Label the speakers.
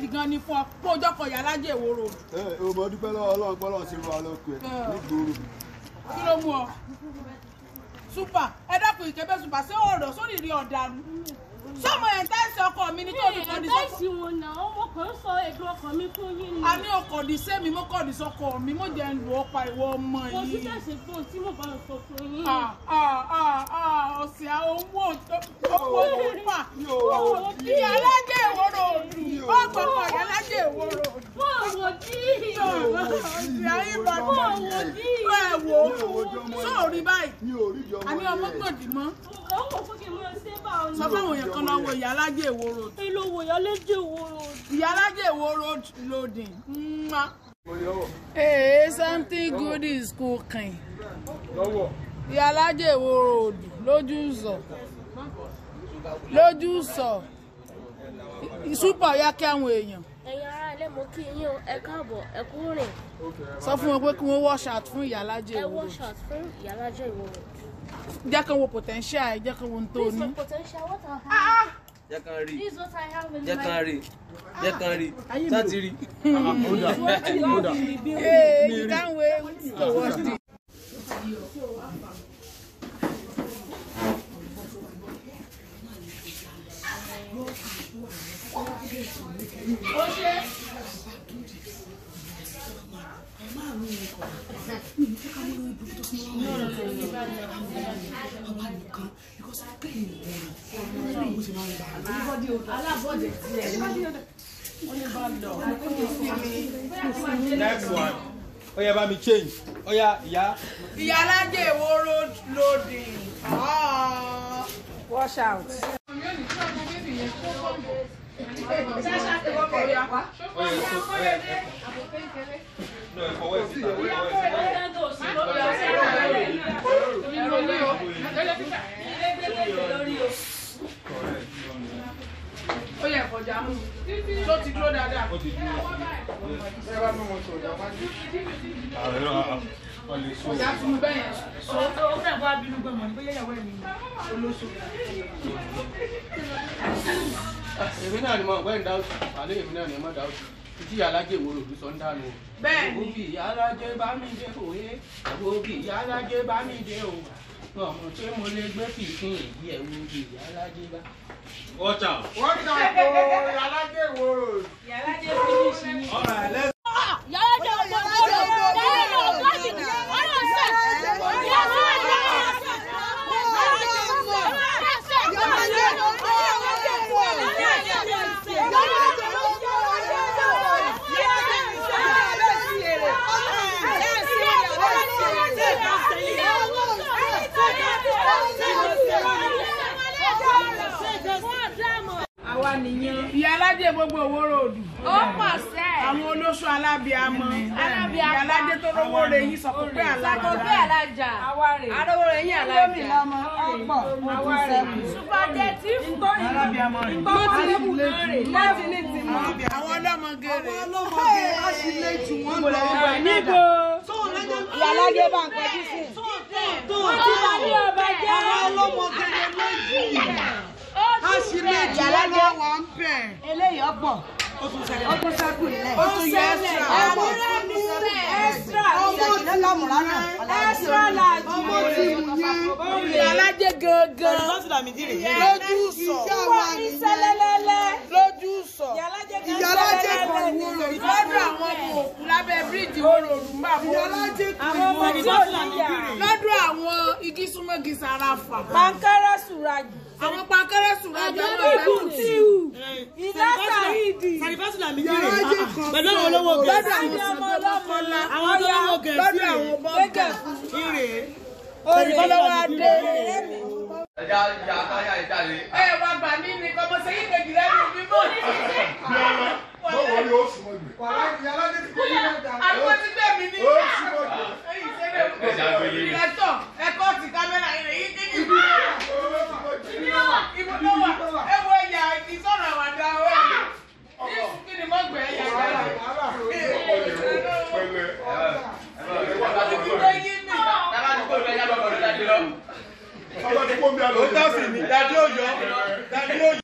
Speaker 1: pride gan ni fún ọ kó o jọkọ̀ ìyálájẹ ìwòrò
Speaker 2: ẹ ò mọ dúpẹ́ lọ́wọ́ ọlọ́run pé ọlọ́run ti rú wa lọ́kọ̀ ẹ̀ nígboro.
Speaker 1: kí ló mú ọ super ẹ dákun ìkẹbẹ super ṣé ọ̀rọ̀ sórí rí ọ̀daràn sọmọ ẹ̀ ń tẹ́sí ọkọ mi ní tó fi kọ́ ní sọ́kọ
Speaker 3: ẹ̀ẹ́dẹ́sì wọn náà ọmọ kan ń sọ èdè ọkàn mi fún yín ni.
Speaker 1: a ní ọkọ̀ ní sẹ́mi mo kọ̀ ní sọ́kọ mi mo jẹ́ ń lu ọ̀pá ìwọ ọmọ
Speaker 3: kò sí
Speaker 1: yìí.
Speaker 3: tẹ̀sí fún un tí mo bá ń sọ fún yín.
Speaker 1: Ah, ah, ah, ah, ọ̀sẹ̀ àwọn owó owó púpà ìyálájẹ ìwòrò òdù ọgbọ̀gbọ̀ ìyálájẹ ìwòrò òdù.
Speaker 3: fún àwọn tí.
Speaker 1: ọ̀sẹ̀ ayé ìbàdàn
Speaker 3: fún àwọn tí.
Speaker 1: ẹ wò ó sóòrí báyìí
Speaker 2: mi ò rí di ọmọ
Speaker 1: àní ọmọ gbòdì mọ́
Speaker 3: ọmọ fún kí n máa ṣe bá ọ
Speaker 1: sọ fáwọn èèyàn kan lọ́wọ́ ìyálájẹ ìwòrò òdù
Speaker 3: èlò wòyọ lédè wòrò.
Speaker 1: ìyálájẹ ìwòrò òdù loading. Mwah. Hey, something good is cooking. Ìyálájẹ ìwòrò òdù lójú sọ lójú sọ ìsúpọ̀ ya kí àwọn èèyàn
Speaker 3: ẹ̀yin ará ilé mo kí yín o ẹ káàbọ̀ ẹ kú rìn
Speaker 1: sọ fún wọn pé kí wọ́n wash out fún ìyálájẹ
Speaker 3: ẹ
Speaker 1: ìwòrò
Speaker 3: wọ shot fún ìyálàjẹ ìwòrò.
Speaker 1: jẹ́ kí wọ́n potential ẹ̀ jẹ́ kí wọ́n tó
Speaker 3: This is
Speaker 1: ní.
Speaker 3: my potential what I have.
Speaker 4: jẹ́ kan rí
Speaker 3: This is what I have in
Speaker 4: jẹ́
Speaker 3: my.
Speaker 4: kan rí jẹ́ kan rí sáti rí.
Speaker 1: Hey, you can't wait to watch this.
Speaker 5: next one ó yá bá mi change ó yá ìyá
Speaker 1: ìyálájẹ ìwòrò loading. Ah. wash out.
Speaker 5: ó yẹ kó ó yẹ no ìfọwọ́ ìsìta ìfọwọ́ ìsìta.
Speaker 1: ó yẹ kọjá mú tó ti dúró dáadáa.
Speaker 5: ó ti dúró àwọn ẹ̀rọ ọ̀lẹ̀ so
Speaker 1: ọjà tún mú bẹ́ẹ̀ yẹn sọ.
Speaker 6: èmi náà ni mo ọgbẹ́ ń dáwọ́ àlẹ́ èmi náà ni mo dáwọ́ títí alájẹ wo lòdù sọ ń dànù o.
Speaker 1: bẹ́ẹ̀ ni
Speaker 6: òbí alájẹ bá mi dé òye òbí alájẹ bá mi dé o ọmọ tí mo lè gbé fìfín ìdí ẹ̀ wo òbí alájẹ bá.
Speaker 5: watch out.
Speaker 3: Ìyálàjẹ ọgbọ́n ọgbọ́n ọgbọ́n ọgbọ́n
Speaker 1: ìyálájẹ gbogbo òwòrò òdù.
Speaker 3: Ó pọ̀ sẹ́.
Speaker 1: àwọn olóṣù alábíàmọ
Speaker 3: Alábíàmọ.
Speaker 1: ìyálájẹ tó rówó rẹ yín sọ pé alájà.
Speaker 3: Sàkókè alájà. Arówó rẹ̀ yín alájà. Supageti fún.
Speaker 1: alábíàmọ rẹ.
Speaker 3: Láti ní ti mọ̀.
Speaker 1: àwọn ọlọ́mọge rẹ.
Speaker 7: ìyálájẹ bá ń kọjú sí
Speaker 3: Ó bá ní ọba jẹ́.
Speaker 7: ìyálájẹ eléyìí ọ̀pọ̀ ọkùn sẹkù nílẹ̀
Speaker 1: ó tún yẹ ẹsẹ.
Speaker 7: ìyàjìnlẹ lọmùrà náà
Speaker 3: Extra large.
Speaker 1: ìyálájẹ gangan lójú sọ lójú sọ
Speaker 7: ìyálájẹ
Speaker 1: lọ́dọ̀ àwọn ọmọ òkú lábẹ́ bíríìjì òròrùn bá bọ́
Speaker 7: àwọn ọmọ tí ò níyà
Speaker 1: lọ́dọ̀ àwọn igi súnmọ́gi sàràfà
Speaker 7: pankẹrẹ sùràjì
Speaker 1: àwọn pankẹ́rẹ́ sùnràjọ náà
Speaker 7: àjọyọ̀ tíù ìdá sàhídì
Speaker 1: pẹ̀lú àwọn olówó gẹ̀ẹ́sì lọ́dọ̀ àwọn sọ̀dọ̀kọ́lá
Speaker 7: àwọn olówó
Speaker 1: lọ́dọ̀ àwọn bọ́ọ̀gà olùkọ́lọ́wọ́ adé.
Speaker 4: ẹja ìjà káyà ìjáde.
Speaker 1: ẹ wá gbà mí ní kọ́mọ sẹ́yìn kejì lẹ́nu mi mọ́.
Speaker 2: báwo ni ó súnmọ́ ìgbẹ́.
Speaker 1: àdúgbò ti gbé mi ní.
Speaker 2: ó súnmọ́ ìgbẹ́.
Speaker 1: ẹ̀yìn sẹ́lẹ̀ ìrẹsọ̀ ẹ̀kọ́ ti kámẹ́rà ìrẹ̀ yìí kékeré. ibo ló wà ẹ wo ẹ̀yà ìsọ̀rọ̀ àwàdà ọ̀rẹ́ mi. ní kí ni mo gbẹ̀ ẹ̀yà ìyára.
Speaker 2: pẹ̀lẹ́.
Speaker 4: Tábà ti kúrò ní ẹja bọ̀ bọ̀ ní dájú lọ.
Speaker 2: ọba tí kò ń bí alọ́.
Speaker 5: ó tọ́ sí mi dájú ó yọ dájú ó yọ.